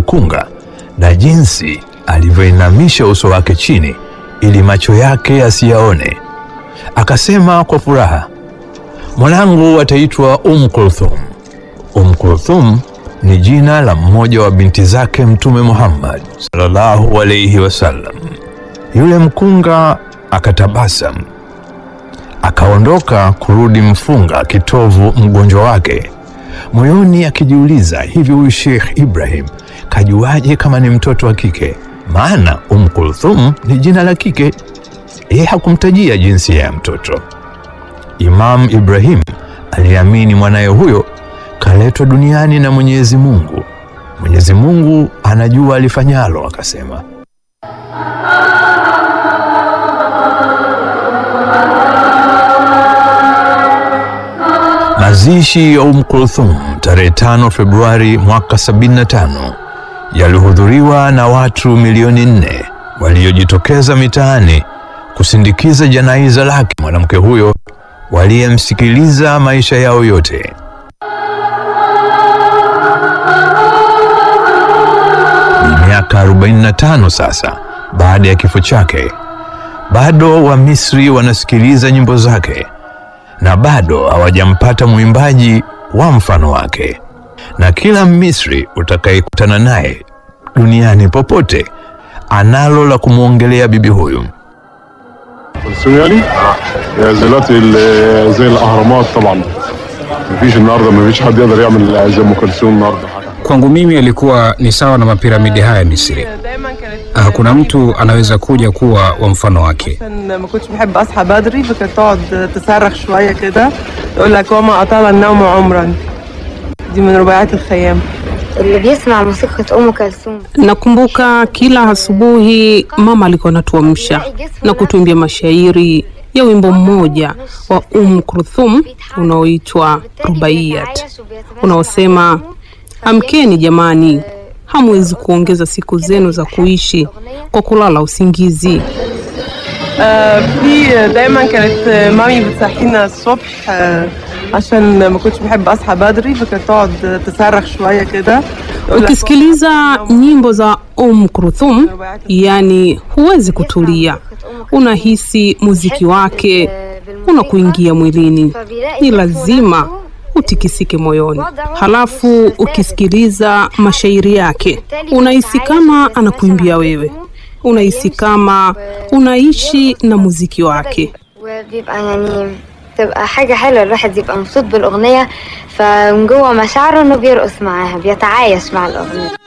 mkunga na jinsi alivyoinamisha uso wake chini ili macho yake asiyaone. Akasema kwa furaha, mwanangu ataitwa Um Kulthum. Um Kulthum ni jina la mmoja wa binti zake Mtume Muhammad sallallahu alayhi wasallam. Yule mkunga akatabasamu, akaondoka kurudi mfunga kitovu mgonjwa wake, moyoni akijiuliza, hivi huyu Sheikh Ibrahim kajuaje kama ni mtoto wa kike? Maana Um Kulthum ni jina la kike, yeye hakumtajia jinsia ya mtoto. Imam Ibrahim aliamini mwanaye huyo kaletwa duniani na Mwenyezi Mungu. Mwenyezi Mungu anajua alifanyalo, akasema. Mazishi ya Umm Kulthum tarehe 5 Februari mwaka 75 yalihudhuriwa na watu milioni nne waliojitokeza mitaani kusindikiza janaiza lake mwanamke huyo waliyemsikiliza maisha yao yote. Ni miaka 45 sasa baada ya kifo chake, bado Wamisri wanasikiliza nyimbo zake na bado hawajampata mwimbaji wa mfano wake, na kila Misri utakayekutana naye duniani popote analo la kumwongelea bibi huyu. كلثوم يعني آه، زي دلوقتي ال- زي الاهرامات طبعا مفيش النهارده مفيش حد يقدر يعمل زي ام كلثوم النهارده حاجه Kwangu mimi alikuwa ni sawa na mapiramidi haya Misri. Hakuna mtu anaweza kuja kuwa wa mfano wake. عشان ما كنتش بحب اصحى بدري فكانت تقعد تصرخ شويه كده تقول لك وما اطال النوم عمرا دي من رباعيات الخيام اللي بيسمع موسيقى أم كلثوم Nakumbuka kila asubuhi mama alikuwa anatuamsha na kutuimbia mashairi ya wimbo mmoja wa Um Kulthum unaoitwa Rubaiyat unaosema, amkeni jamani, hamwezi kuongeza siku zenu za kuishi kwa kulala usingizi. آه، في دايما كانت مامي بتصحينا الصبح آه، عشان ما كنتش بحب اصحى بدري فكانت تقعد تصرخ شويه كده تقول لك Ukisikiliza nyimbo za Um Kulthum, yani huwezi kutulia, unahisi muziki wake unakuingia mwilini, ni lazima utikisike moyoni. Halafu ukisikiliza mashairi yake, unahisi kama anakuimbia wewe, unahisi kama unaishi na muziki wake. وبيبقى يعني تبقى حاجة حلوة الواحد يبقى مبسوط بالأغنية فمن جوه مشاعره إنه بيرقص معاها بيتعايش مع الأغنية